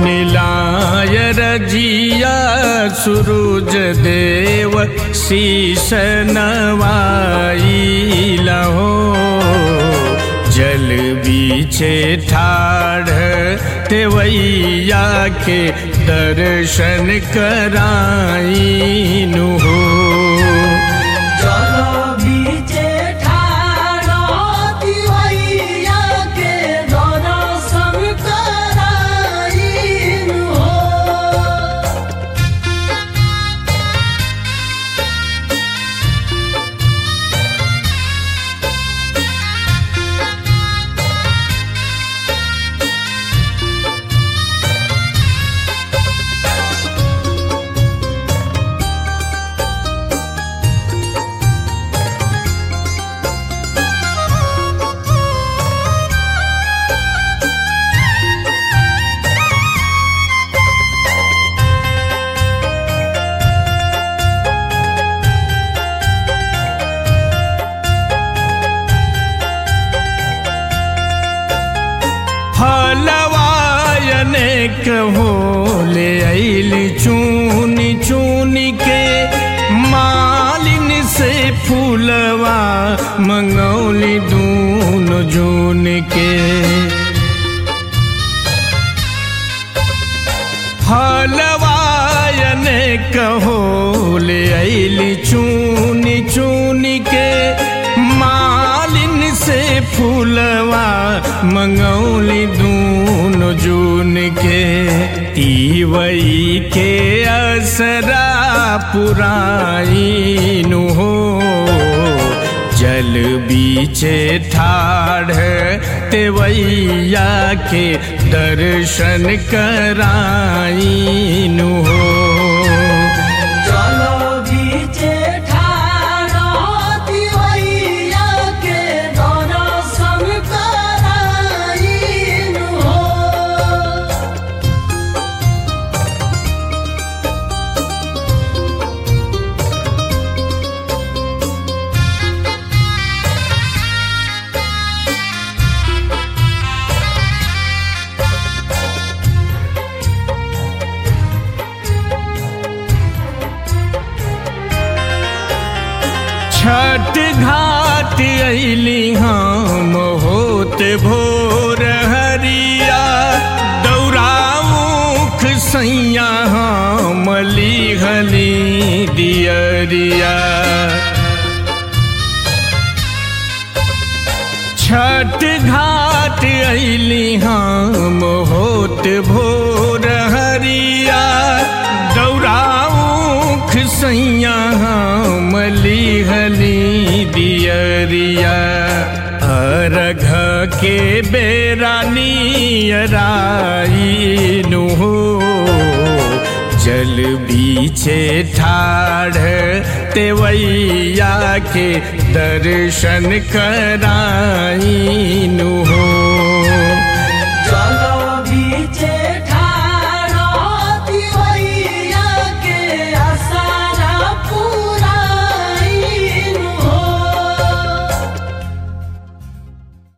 सुनिलाय रजिया सुरुज देव शीश नवाई लहो जल बीचे ठाढ़ तेवैया के दर्शन कराईनु हो जल बीचे ठाड़ो दिवैया के दर्शन कराईनु हो फलवायने कहो ले आइली चूनी चूनी के मालिन से फूलवा मंगौली दून जून के फलवायने कहो ले आइली चूनी चूनी के मालिन से फूलवा मंगौली दून जून के तीवई के असरा पुराईनु हो जल बीचे ठाढ़ तेवैया के दर्शन कराईनु हो जल बीचे ठाड़ो दिवैया के दर्शन कराईनु हो छठ घाट अली हम होत भोर हरिया दौरामुख सैया हम लिहली दियरिया छठ घाट अली हम होत भोर हरिया दौरामुख सैया हम लिहली दियरिया अरघ के बेरानियराईनु हो जल बीचे ठाढ़ तेवैया के दर्शन कराईनु हो